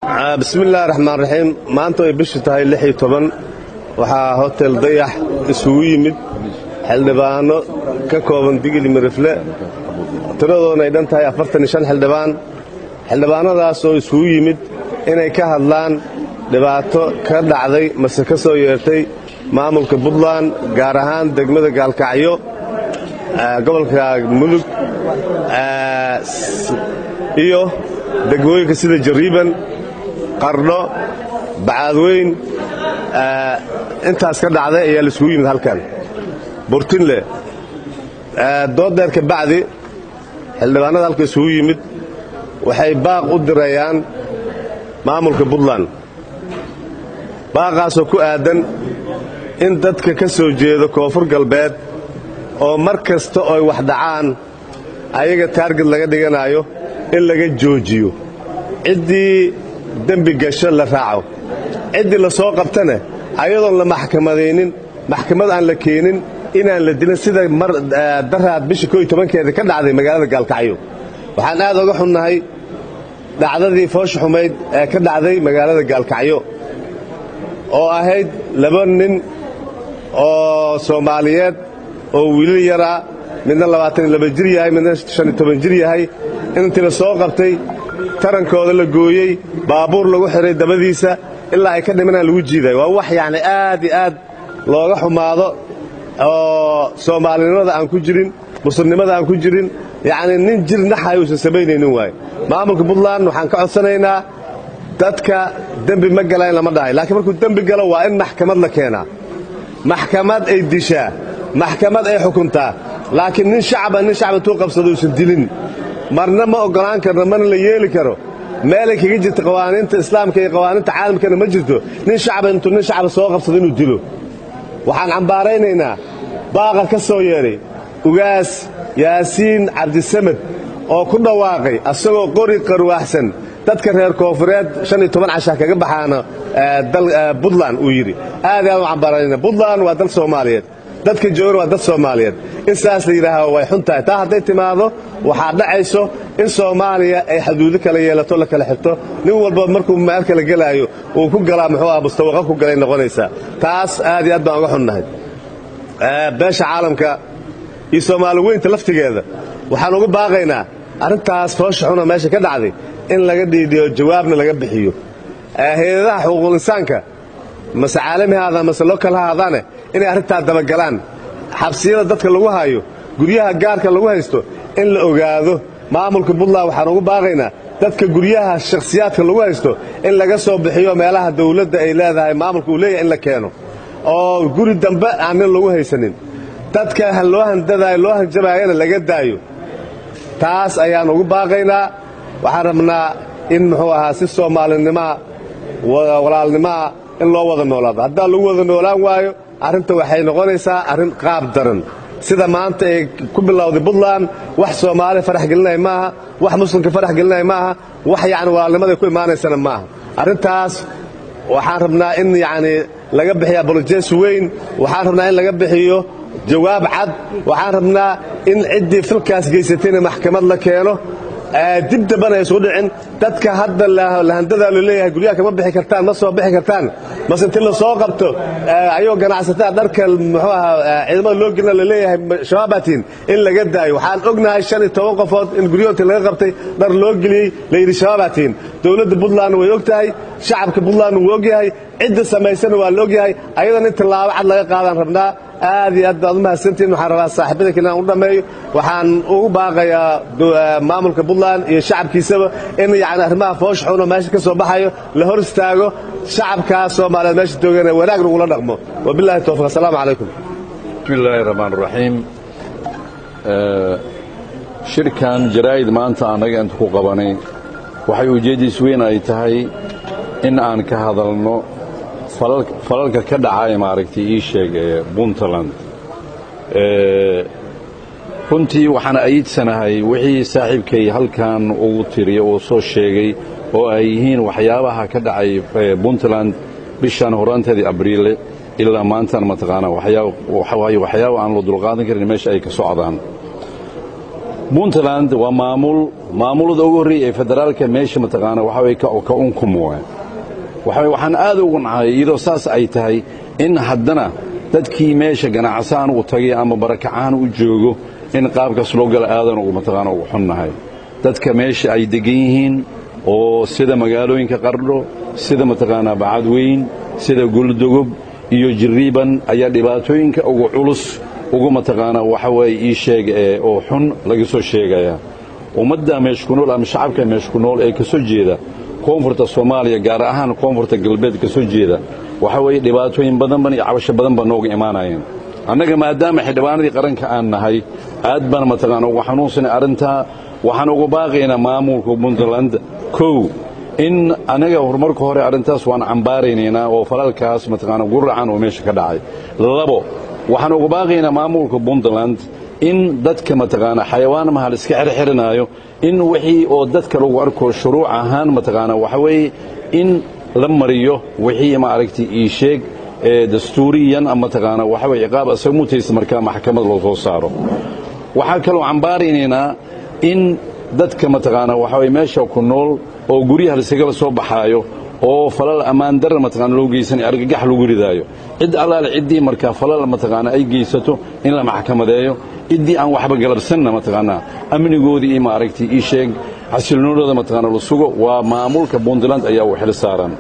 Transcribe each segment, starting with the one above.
bismiillaahi raxmaan raxiim maanta ay bishu tahay lix iyo toban waxaa hotel dayax isugu yimid xildhibaanno ka kooban digili mirifle tiradoona ay dhan tahay afartan iyo shan xildhibaan xildhibaannadaas oo isugu yimid inay ka hadlaan dhibaato ka dhacday mase ka soo yeertay maamulka puntland gaar ahaan degmada gaalkacyo gobolka mudug iyo degmooyinka sida jariiban qardho bacaadweyn intaas ka dhacday ayaa la isugu yimid halkan burtinle dooddeer ka bacdi xildhibaanada halka isugu yimid waxay baaq u dirayaan maamulka puntland baaqaasoo ku aadan in dadka ka soo jeeda koonfur galbeed oo mar kasta ooy wax dhacaan ayaga taarged laga dhiganaayo in laga joojiyo ciddii dembi gasho la raaco ciddii la soo qabtana ayadoon la maxkamadaynin maxkamad aan la keenin inaan la dilin sida mar daraad bisha koo iyo tobankeeda ka dhacday magaalada gaalkacyo waxaan aad oga xunnahay dhacdadii foosha xumayd ee ka dhacday magaalada gaalkacyo oo ahayd laba nin oo soomaaliyeed oo wiilal yaraa midna labaatan iyo laba jir yahay midna shan iyo toban jir yahay intii la soo qabtay tarankooda la gooyey baabuur lagu xidhay dabadiisa ilaa ay ka dhimanaan lagu jiiday waa wax yacni aad iyo aad looga xumaado oo soomaalinimada aan ku jirin muslimnimada aan ku jirin yacni nin jir naxay uusan samaynaynin waaye maamulka puntland waxaan ka codsanaynaa dadka dembi ma galayn lama dhahay laakiin markuu dembi galo waa in maxkamad la keenaa maxkamad ay dishaa maxkamad ay xukuntaa laakiin nin shacba nin shacba intuu qabsado uusan dilin marna ma oggolaan karno mana la yeeli karo meelay kaga jirta qawaaniinta islaamka iyo qawaaniinta caalamkana ma jirto nin shacba intuu nin shacba soo qabsado inuu dilo waxaan cambaaraynaynaa baaqa ka soo yeedhay ugaas yaasiin cabdisamed oo ku dhawaaqay asagoo qori qarwaaxsan dadka reer koonfureed shan iyo toban casha kaga baxaana buntland uu yidhi aad aad u cambaaraynaa buntland waa dal soomaaliyeed dadka joogan waa dad soomaaliyeed in saas la yidhaaha way xun tahay taa hadday timaado waxaa dhacayso in soomaaliya ay xaduudo kala yeelato la kala xirto nin walba markuu meel kala gelaayo uu ku galaa muxuu ah mustawaqa ku galay noqonaysaa taas aad iyo aad baan uga xunnahay beesha caalamka iyo soomaali weynta laftigeeda waxaan uga baaqaynaa arrintaas foosha xuna meesha ka dhacday in laga dhiidhiyo jawaabna laga bixiyo hay-adaha xuquuqul insaanka mase caalami ha aadaan mase lokal ha aadaane inay arrintaa dabagalaan xabsiyada dadka lagu hayo guryaha gaarka lagu haysto in la ogaado maamulka puntland waxaan ugu baaqaynaa dadka guryaha shakhsiyaadka lagu haysto in laga soo bixiyo meelaha dawladda ay leedahay maamulka uu leeyahay in la keeno oo guri dambe aan nin lagu haysanin dadka loo handadaayo loo hanjabaayana laga daayo taas ayaan ugu baaqaynaa waxaan rabnaa in muxuu ahaa si soomaalinimoa walaalnimoa in loo wada noolaado haddaan lagu wada noolaan waayo arrinta waxay noqonaysaa arrin qaab daran sida maanta ay ku bilowday puntland wax soomaali farax gelinaya maaha wax muslimka farax gelinaya maaha wax yacni walaalnimaday ku imaanaysana maaha arrintaas waxaan rabnaa in yacni laga bixiyo abolojes weyn waxaan rabnaa in laga bixiyo jawaab cad waxaan rabnaa in ciddii filkaas geysatayna maxkamad la keeno dib dambana ay isugu dhicin dadka hadda lahandadaa lo leeyahay guryaha kama bixi kartaan ma soo bixi kartaan mase inti la soo qabto ayagoo ganacsataa dharka muxuu ahaa ciidamada loo gelina la leeyahay shabaabaatiin in laga daayo waxaan ognahay shan iyo toban qofood in guryahoodti laga qabtay dhar loo geliyey layidhi shabaabaatiin dowladda puntland way og tahay shacabka puntland wuu og yahay cidda samaysana waa la og yahay ayadan in tallaabo cad laga qaadaan rabnaa aad iyo aad baad u mahadsantihin waxaan rabaa saaxiibada kale inaan u dhammeeyo waxaan ugu baaqayaa maamulka puntland iyo shacabkiisaba in yacni arrimaha foosh xun oo meesha ka soo baxayo la hor istaago shacabkaa soomaaliyeed meesha joogana wanaag lagula dhaqmo wabillahi towfiq assalaamu calaykum bismi illaahi raxmaan raxiim shirkan jaraa'id maanta annaga inta ku qabanay waxay ujeeddiis weyn ay tahay in aan ka hadalno falalka ka dhacaya maaragtay ii sheeg ee puntland runtii waxaan ayidsanahay wixii saaxiibkay halkan ugu tiriya uu soo sheegay oo ay yihiin waxyaabaha ka dhacay puntland bishan horaanteedii abriile ilaa maantan mataqaanaa waxyaaba aan la dulqaadan karin meesha ay ka socdaan puntland waa maamul maamulada ugu horreeya ee federaalka meesha mataqaana waxa way ka unkum waay waxa waxaan aad ugu nahay iyadoo saas ay tahay in haddana dadkii meesha ganacsaan u tagay ama barakacaan u joogo in qaabkaas loo gala aadan ugu mataqaana ugu xunnahay dadka meesha ay degan yihiin oo sida magaalooyinka qardho sida mataqaanaa bacadweyn sida guldogob iyo jirriiban ayaa dhibaatooyinka ugu culus ugu mataqaanaa waxa weeye ii sheeg ee oo xun laga soo sheegayaa ummadda meesha ku nool ama shacabka meesha ku nool ee ka soo jeeda koonfurta soomaaliya gaar ahaan koonfurta galbeed ka soo jeeda waxa weeye dhibaatooyin badanban iyo cabasho badan baa nooga imaanayeen annaga maadaama xildhibaanadii qaranka aan nahay aad baan mataqaana ugu xanuunsanay arrintaa waxaan ugu baaqaynaa maamulka puntland kow in anaga horumarka hore arrintaas waan cambaaraynaynaa oo falalkaas mataqaana guracan oo meesha ka dhacay labo waxaan ugu baaqaynaa maamulka puntland in dadka mataqaana xayawaan mahal iska xirxirinaayo in wixii oo dadka lagu arko shuruuc ahaan mataqaana waxa weeye in la mariyo wixii maaragtay ii sheeg ee dastuuriyan mataqaana waxa weye ciqaab asaga mutaysa markaa maxkamad loo soo saaro waxaa kaloo cambaaraynaynaa in dadka mataqaana waxa weye meesha ku nool oo guryaha laisagala soo baxaayo oo falal ammaan darra mataqaana loo geysanay argagax lagu ridaayo cid allaale ciddii markaa falal mataqaana ay geysato in la maxkamadeeyo ciddii aan waxba galabsanna mataqaanaa amnigoodii iyo maaragtay ii sheeg xasilnoonooda mataqaana la sugo waa maamulka puntland ayaa u xil saaran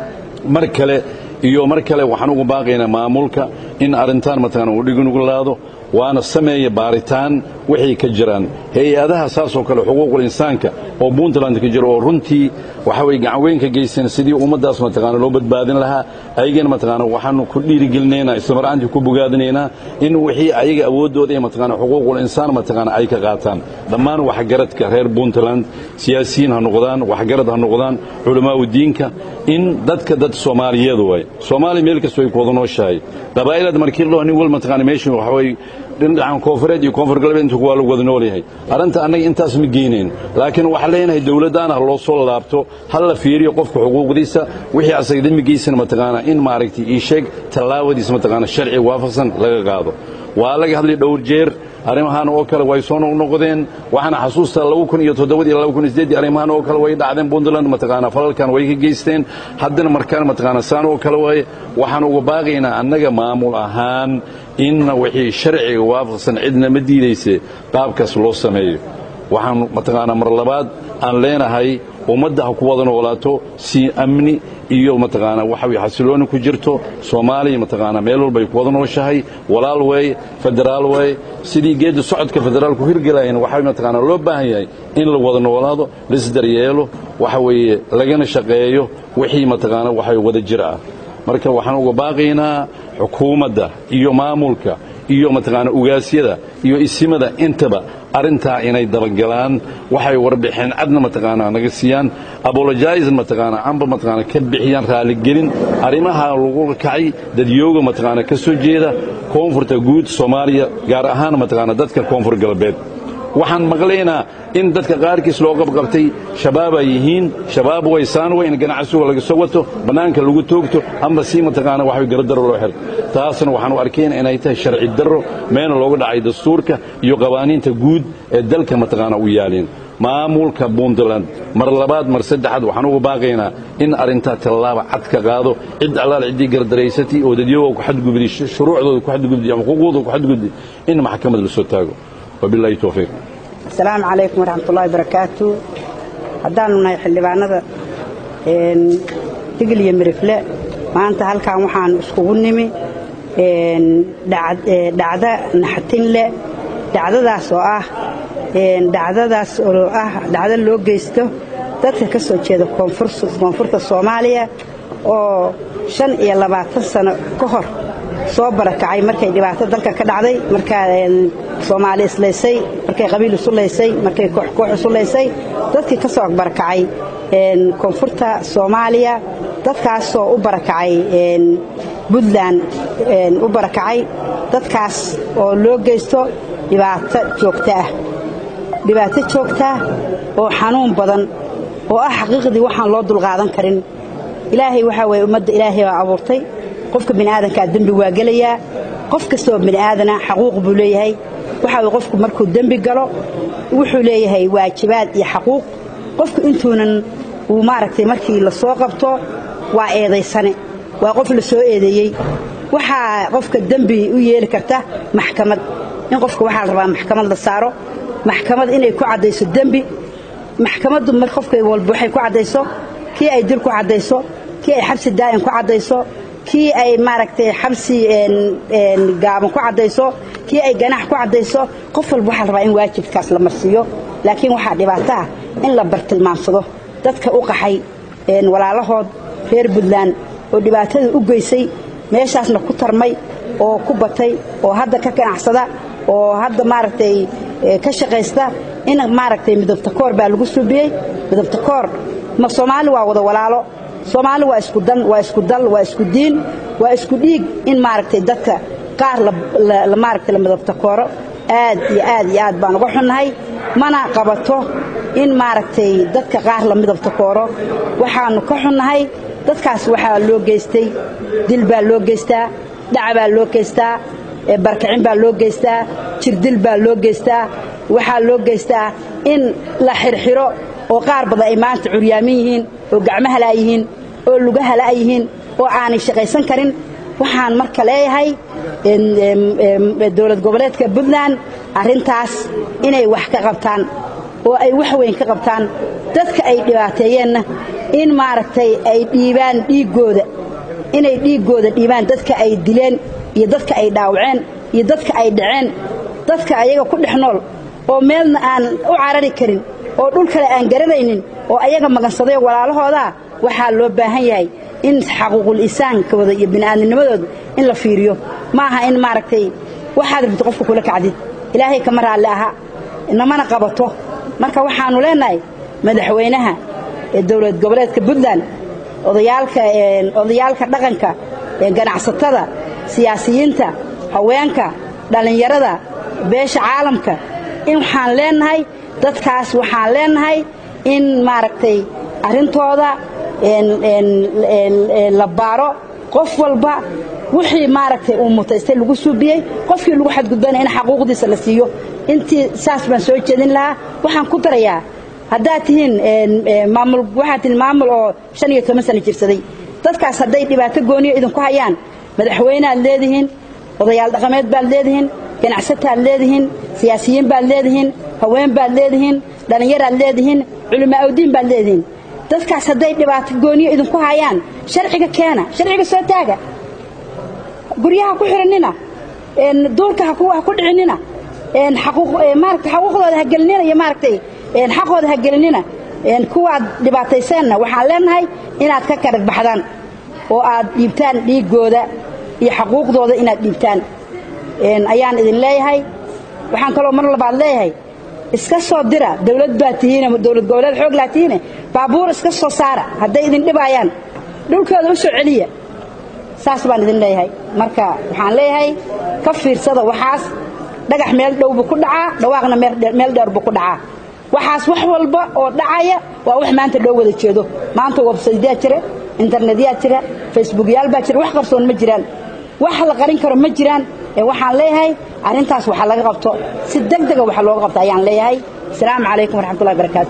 mar kale iyo mar kale waxaan ugu baaqaynaa maamulka in arrintaan mataqaana uu dhigunuglaado waana sameeya baaritaan wixii ka jiraan hay-adaha saasoo kale xuquuqul insaanka oo puntland ka jira oo runtii waxa weye gacanweyn ka geysteen sidii ummaddaas mataqaana loo badbaadin lahaa ayagana mataqaana waxaanu ku dhiirigelinaynaa islamaraantii ku bogaadinaynaa in wixii ayaga awooddooda ee mataqaana xuquuqul insaan mataqaana ay ka qaataan dhammaan waxgaradka reer puntland siyaasiyiin ha noqdaan waxgarad ha noqdaan culamaau diinka in dadka dad soomaaliyeed waay soomaaliya meel kastoo ay ku wada nooshahay qabaa'ilad markii loo nin wal mataqaana meesha waxa weye dhinacan koonfureed iyo koonfur galbeed intu waa lagu wada nool yahay arrinta annaga intaas ma geynayn laakiin waxaan leenahay dowladdaana ha loo soo laabto ha la fiiriyo qofka xuquuqdiisa wixii asaga dembigiisana mataqaana in maaragtay ii sheeg tallaabadiisa mataqaana sharci waafaqsan laga qaado waa laga hadlay dhowr jeer arrimahan oo kale way soo noqnoqdeen waxaana xasuustaa laba kun iyo toddobadii laba kun iyo siddeeddii arrimahan oo kale way dhacdeen puntland mataqaana falalkan way ka geysteen haddana markaan mataqaana saan oo kale waaye waxaan uga baaqaynaa annaga maamul ahaan inna wixii sharciga waafaqsan cidna ma diidayse qaabkaas loo sameeyo waxaan mataqaanaa mar labaad aan leenahay ummadda ha ku wada noolaato si amni iyo mataqaanaa waxa weye xasilooni ku jirto soomaaliya mataqaanaa meel walbay ku wada nooshahay walaal weeye federaal weeye sidii geedda socodka federaalku hirgelayeen waxaa mataqaanaa loo baahan yahay in la wada noolaado laisdaryeelo waxa weeye lagana shaqeeyo wixii mataqaanaa waxa wada jir ah marka waxaan uga baaqaynaa xukuumadda iyo maamulka iyo mataqaana ugaasyada iyo isimada intaba arrintaa inay dabagalaan waxay warbixeen cadna mataqaana naga siiyaan abolojaisan mataqaana amba mataqaana ka bixiyaan raaligelin arrimaha lagu kacay dadyooga mataqaana ka soo jeeda koonfurta guud soomaaliya gaar ahaan mataqaana dadka koonfur galbeed waxaan maqlaynaa in dadka qaarkiis loo qabqabtay shabaab ay yihiin shabaab way saan way in ganacsiga laga soo wato bannaanka lagu toogto amba si mataqaana wax garadaro loo xiro taasna waxaan u arkayna inay tahay sharci darro meena looga dhacay dastuurka iyo qawaaniinta guud ee dalka mataqaana u yaaleen maamulka puntland mar labaad mar saddexaad waxaan uga baaqaynaa in arrintaa tallaaba cad ka qaado cid allaal ciddii gardaraysatay oo dadyooga ku xadgudbday shuruucdooda ku xadgudbday ama xuquuqdooda ku xadgudbday in maxkamad la soo taago wabillahi towfiiq asalaamu calaykum waraxmatullahi barakaatu haddaanu nahay xildhibaanada digil iyo mirifle maanta halkan waxaan iskugu nimi dhacdo naxatin leh dhacdadaas oo ah dhacdadaas oo ah dhacdo loo geysto dadka ka soo jeeda koonfurta soomaaliya oo shan iyo labaatan sano ka hor soo barakacay markay dhibaato dalka ka dhacday markaa soomaali islaysay markay qabiil isu laysay markay kooxkoox isu laysay dadkii ka soo barakacay koonfurta soomaaliya dadkaasoo u barakacay puntland u barakacay dadkaas oo loo geysto dhibaato joogto ah dhibaato joogtaa oo xanuun badan oo ah xaqiiqdii waxaan loo dulqaadan karin ilaahay waxaa weye ummadda ilaahay baa abuurtay qofka bini'aadankaa dembi waa gelayaa qof kastoo bini'aadana xaquuq buu leeyahay waxaa weye qofku markuu dembi galo wuxuu leeyahay waajibaad iyo xaquuq qofku intuunan uu maaragtay markii la soo qabto waa eedaysane waa qof la soo eedeeyey waxaa qofka dembi u yeeli karta maxkamad in qofka waxaa la rabaa maxkamad la saaro maxkamad inay ku caddayso dembi maxkamaddu mar qofka walba waxay ku caddayso kii ay dil ku caddayso kii ay xabsi daa'im ku caddayso kii ay maaragtay xabsi gaaban ku caddayso kii ay ganax ku caddayso qof walba waxaa la rabaa in waajibkaas la marsiiyo laakiin waxaa dhibaato ah in la bartilmaamsado dadka u qaxay walaalahood reer puntland oo dhibaatada u geysay meeshaasna ku tarmay oo ku batay oo hadda ka ganacsada oo hadda maaragtay ka shaqaysta in maaragtay midabta koor baa lagu suubiyey midabta koor ma soomaali waa wada walaalo soomaali waa isku dan waa isku dal waa isku diin waa isku dhiig in maaragtay dadka qaar la maaragtay la midabta kooro aad iyo aad iyo aad baan uga xunnahay mana qabato in maaragtay dadka qaar la midabta kooro waxaannu ka xunnahay dadkaas waxaa loo geystay dil baa loo geystaa dhaca baa loo geystaa barkicin baa loo geystaa jirdil baa loo geystaa waxaa loo geystaa in la xirxiro oo qaar badan ay maanta curyaamin yihiin oo gacmaha laa yihiin oo lugaha la'a yihiin oo aanay shaqaysan karin waxaan marka leeyahay dowlad goboleedka puntland arrintaas inay wax ka qabtaan oo ay wax weyn ka qabtaan dadka ay dhibaateeyeenna in maaragtay ay dhiibaan dhiiggooda inay dhiiggooda dhiibaan dadka ay dileen iyo dadka ay dhaawaceen iyo dadka ay dhaceen dadka ayaga ku dhex nool oo meelna aan u carari karin oo dhul kale aan garanaynin oo ayaga magansaday walaalahoodaa waxaa loo baahan yahay in xaquuqul insaankooda iyo bini'aadamnimadooda in la fiiriyo ma aha in maaragtay waxaad rabto qofka kula kacdid ilaahay kama raalli aha namana qabato marka waxaannu leennahay madaxweynaha ee dowlad goboleedka puntland odayaalka odayaalka dhaqanka ganacsatada siyaasiyiinta haweenka dhallinyarada beesha caalamka in waxaan leennahay dadkaas waxaan leennahay in maaragtay arrintooda la baaro qof walba wixii maaragtay uu mutaystay lagu suubiyey qofkii lagu xadgudbana in xaquuqdiisa la siiyo intii saas baan soo jeedin lahaa waxaan ku darayaa haddaad tihiin maamul waxaad tihiin maamul oo shan iyo toban sano jirsaday dadkaas hadday dhibaato gooniyo idinku hayaan madaxweyneaad leedihiin odayaal dhaqameed baad leedihiin ganacsataad leedihiin siyaasiyiin baad leedihiin haween baad leedihiin dhallinyaraad leedihiin culimaa'udiin baad leedihiin dadkaas hadday dhibaato gooniyo idinku hayaan sharciga keena sharciga soo taaga guryaha ku xidhanina duurka ha ku dhicinina maarata xaquuqdooda ha gelinina iyo maaragtay xaqooda ha gelinina kuwaad dhibaatayseenna waxaan leenahay inaad ka karag baxdaan oo aad dhiibtaan dhiiggooda iyo xaquuqdooda inaad dhiibtaan ayaan idin leeyahay waxaan kaloo mar labaad leeyahay iska soo dira dawlad baad tihiine dowlad goboleed xoog laa tihiine baabuur iska soo saara hadday idin dhibaayaan dhulkooda u soo celiya saas baan idin leeyahay marka waxaan leeyahay ka fiirsada waxaas dhagax meel dhow buu ku dhacaa dhawaaqna meel dheer buu ku dhacaa waxaas wax walba oo dhacaya waa wax maanta loo wada jeedo maanta websaytyaa jira internetyaa jira facebookyaal baa jira wax qarsoon ma jiraan wax la qarin karo ma jiraan waxaan leeyahay arrintaas waxa laga qabto si deg dega waxa looga qabta ayaan leeyahay asalaamu calaykum waraxmatullahi barakaatu